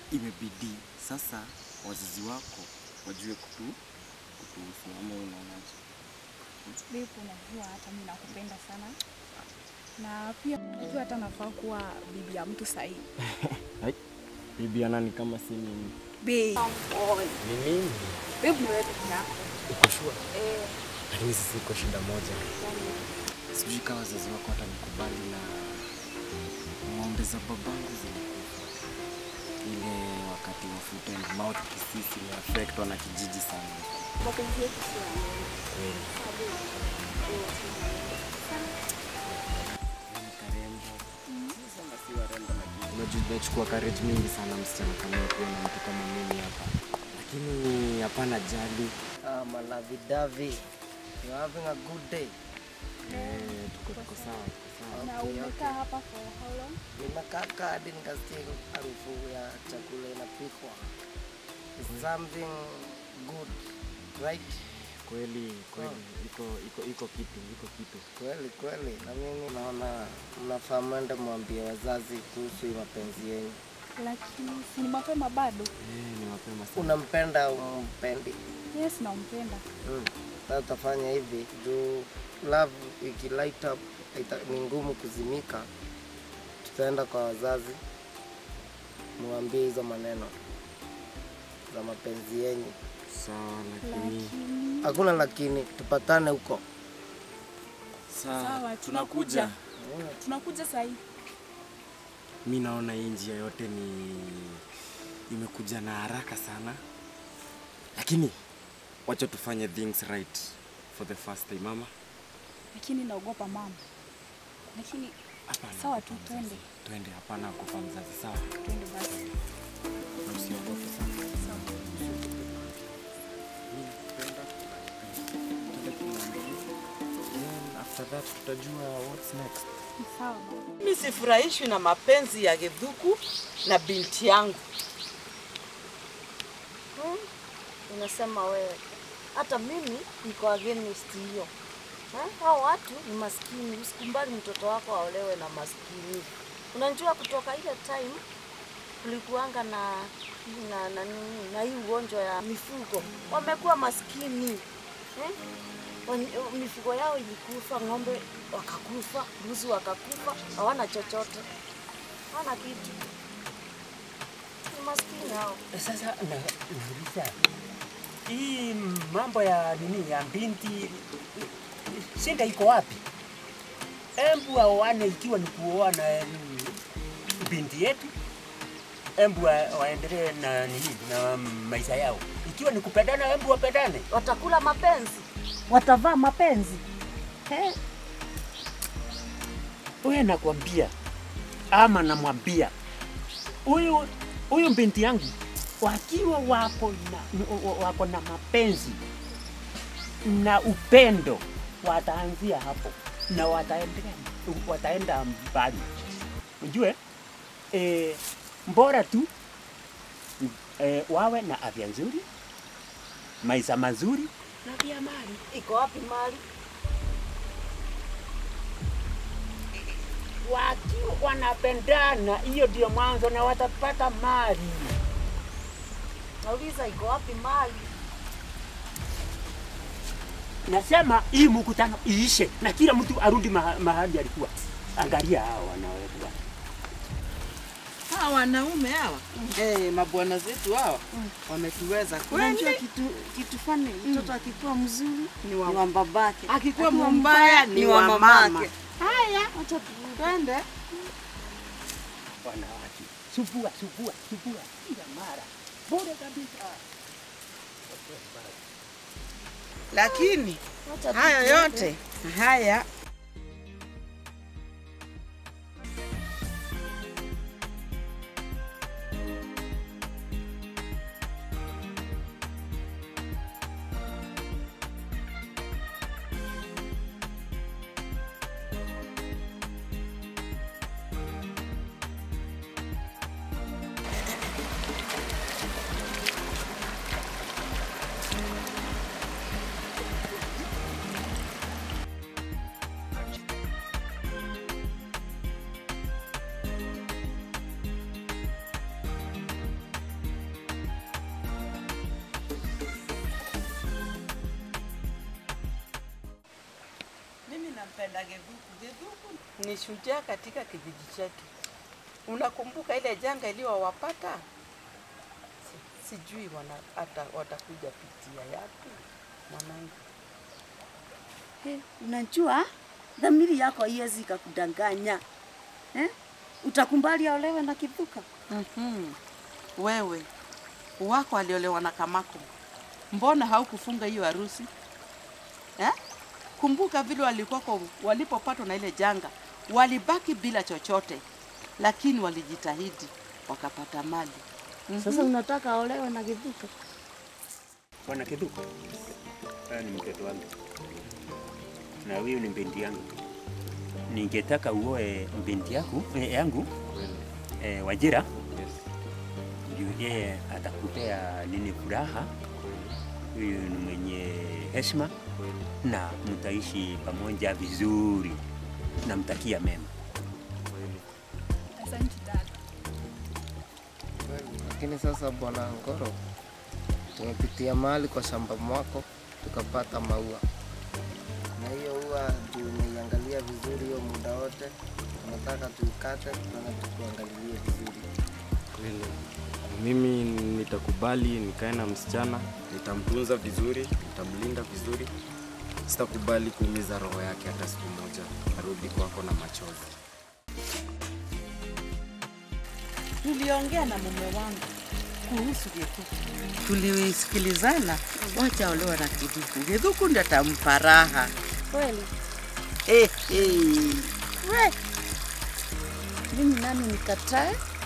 imebidi sasa wazazi wako wajue kutu kutuhusu ama unaonaje? Babe, unajua hata mimi nakupenda sana na pia unajua hata nafaa kuwa bibi ya mtu sahihi. Hai, bibi ya nani kama si mimi? Babe, Ni mimi. babe ni wewe peke yako. Uko sure? Eh, Lakini sisi iko shida moja, sijui kama wazazi wako watanikubali na ng'ombe za babangu zilikufa ile wakati wa foot and mouth disease imeaffect wana kijiji sana. mapenzi yetu sio ya wewe. Kweli. Ni karembo. Sema si warembo lakini unajua inachukua courage mingi sana msichana kama wewe kuwa na mtu kama mimi hapa, lakini hapana jali. Ah, malavi davi. You having a good day? Eh, tuko tuko sawa, tuko sawa. Na Okay, umekaa hapa for how long? Nimekaa kaa hadi nikasikia harufu ya chakula inapikwa. It's something good, right? Kweli kweli, iko iko iko kitu, iko kitu. Kweli kweli, na mimi naona mnafaa mwende mwambie wazazi kuhusu hii mapenzi yenyu. Lakini si ni mapema bado? Eh, ni mapema sana. Unampenda au umpendi? Yes, nampenda. Mm. Sasa utafanya hivi juu love ikilight up ita- ni ngumu kuzimika. Tutaenda kwa wazazi muambie hizo maneno za mapenzi yenyu. Sawa, lakini Lakini Hakuna lakini, tupatane huko. sawa, tunakuja. Tunakuja saa hii. mi naona hii njia yote ni imekuja na haraka sana, lakini wacha tufanye things right for the first time mama. Lakini naogopa mama. Lakini Hapana, Sawa tu, kufa mzazi. twende. Twende, hapana kufa mzazi. Sawa, twende basi. na usiogope sana. Sawa. Mimi nakupenda, nakupenda. Twende tunaambia. Then after that tutajua what's next. Sawa. baba. Mimi sifurahishwi na mapenzi ya Githuku na binti yangu. Hmm, unasema wewe. Hata mimi niko against hiyo. Eh, Hao watu ni maskini, usikumbali mtoto wako aolewe na maskini. Unajua kutoka ile time kulikuanga na na na, nini, na hii ugonjwa ya mifugo, wamekuwa maskini eh? Wan- Mifugo yao ilikufa, ng'ombe wakakufa, mbuzi wakakufa, hawana chochote, hawana kitu, ni maskini hao. Sasa na- nauliza hii mambo ya nini ya binti shinda iko wapi? Embu aoane ikiwa ni kuoa na mm, binti yetu, embu wa- waendelee na nini na maisha yao. Ikiwa ni kupendana, embu wapendane. watakula mapenzi, watavaa mapenzi. He, Wewe nakwambia ama namwambia huyu huyu binti yangu wakiwa wapo na, wako na mapenzi na upendo wataanzia hapo na wataendelea wataenda mbali. Ujue e, mbora tu e, wawe na afya nzuri, maisha mazuri na pia mali. iko wapi mali? wakiwa wanapendana, hiyo ndio mwanzo na watapata mali. Nauliza iko wapi mali? Nasema hii mkutano iishe na kila mtu arudi maha- mahali alikuwa. Angalia hao wanawekwa Hawa wanaume hawa eh, mabwana zetu hawa wametuweza Unajua kweli. kitu kitu fani, mtoto akikuwa mzuri ni wa babake, Akikuwa mbaya ni wa mamake. Haya, acha tuende. wanawake, subua subua subua kila mara, bure kabisa. Lakini Wacha tu hayo tuende. yote haya napenda Gedhuku. Gedhuku ni shujaa katika kijiji chetu. Unakumbuka ile janga iliyowapata? Si- Sijui wana hata watakuja pitia yapi mwanangu. He, unajua dhamiri yako haiwezi ikakudanganya eh? Utakumbali aolewe na Kithuka? Mhm. Wewe wako aliolewa na Kamako, mbona haukufunga hiyo harusi eh? Kumbuka vile walikuwako walipopatwa na ile janga, walibaki bila chochote, lakini walijitahidi wakapata mali. Sasa unataka aolewe na Kithuka? Bwana Kithuku, haya ni mtoto wangu na huyu ni binti yangu. Ningetaka uoe binti yako eh, yangu eh, Wajira juu yeye atakupea nini furaha. Huyu ni mwenye heshima na mtaishi pamoja vizuri, namtakia mema. Asante dada. Kweli, Lakini sasa bwana Ngoro, tumepitia mahali kwa shamba mwako tukapata maua, na hiyo ua tumeiangalia vizuri hiyo muda wote, tunataka tuikate, tunataka tukuangalilie vizuri. Kweli mimi nitakubali nikae na msichana, nitamtunza vizuri, nitamlinda vizuri, sitakubali kuumiza roho yake hata siku moja arudi kwako na machozi. Tuliongea na mume wangu kuhusu Gedhuku, tulisikilizana, wacha olewa na Gedhuku. Gedhuku ndio atampa raha. Kweli Eh, eh. mimi nami nikatae